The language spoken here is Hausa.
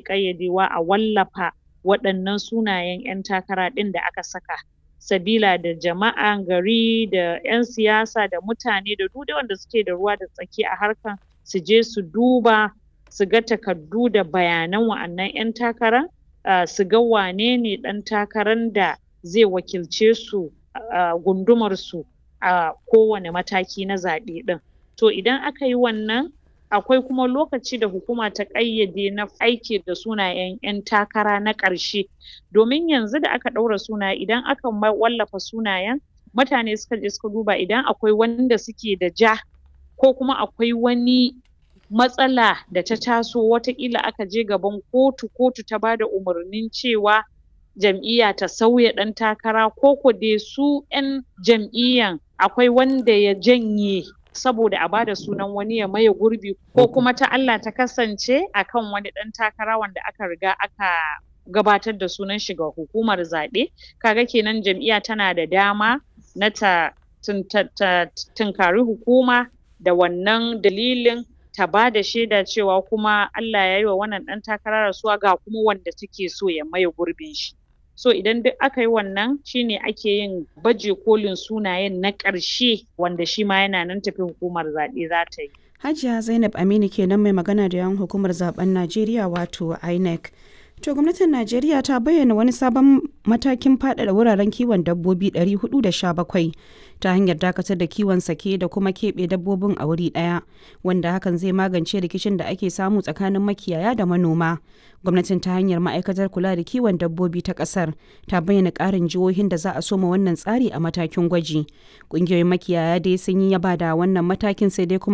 ƙayyadewa a wallafa waɗannan sunayen ƴan takara ɗin da aka saka sabila da jama'an gari da ƴan siyasa da mutane da duk dai wanda suke da ruwa da tsaki a harkan su je su duba su ga takardu da bayanan wa'annan ƴan takara um su ga wanene ɗan takaran da zai wakilce su a gundumar su a kowane mataki na zaɓe ɗin to idan aka yi wannan akwai kuma lokaci da hukuma ta ƙayyade na aiki da sunayen ƴan takara na ƙarshe domin yanzu da aka ɗaura sunaye idan aka wallafa sunayen mutane suka je suka duba idan akwai wanda suke da ja ko kuma akwai wani matsala da ta taso wataƙila aka je gaban kotu, kotu ta bada umarnin cewa jam'iyya ta sauya ɗan takara ko ko dai su ƴan jam'iyyan akwai wanda ya janye saboda a bada sunan wani ya maye gurbi ko kuma ta Allah ta kasance akan wani ɗan takara wanda aka riga aka gabatar da sunan shi ga hukumar zaɓe kaga kenan jam'iyya tana da dama na ta tunkari hukuma da wannan dalilin ta bada shaida cewa kuma Allah yayi wa wannan ɗan takara rasuwa ga kuma wanda take so ya maye gurbin shi so idan duk aka yi wannan shine ake yin baje kolin sunayen na ƙarshe wanda shi ma yana nan tafe hukumar zaɓe za ta yi Hajiya Zainab Aminu kenan mai magana da yawan hukumar zaben Najeriya wato INEC. To gwamnatin Najeriya ta bayyana wani sabon matakin faɗaɗa wuraren kiwon dabbobi 417 ta hanyar dakatar da kiwon sake da kuma keɓe dabbobin a wuri ɗaya wanda hakan zai magance rikicin da ake samu tsakanin makiyaya da manoma. Gwamnatin ta hanyar ma'aikatar kula da kiwon dabbobi ta ƙasar ta bayyana ƙarin jihohin da za a soma wannan tsari a matakin gwaji. Ƙungiyoyin makiyaya dai sun yi yaba da wannan matakin sai dai kuma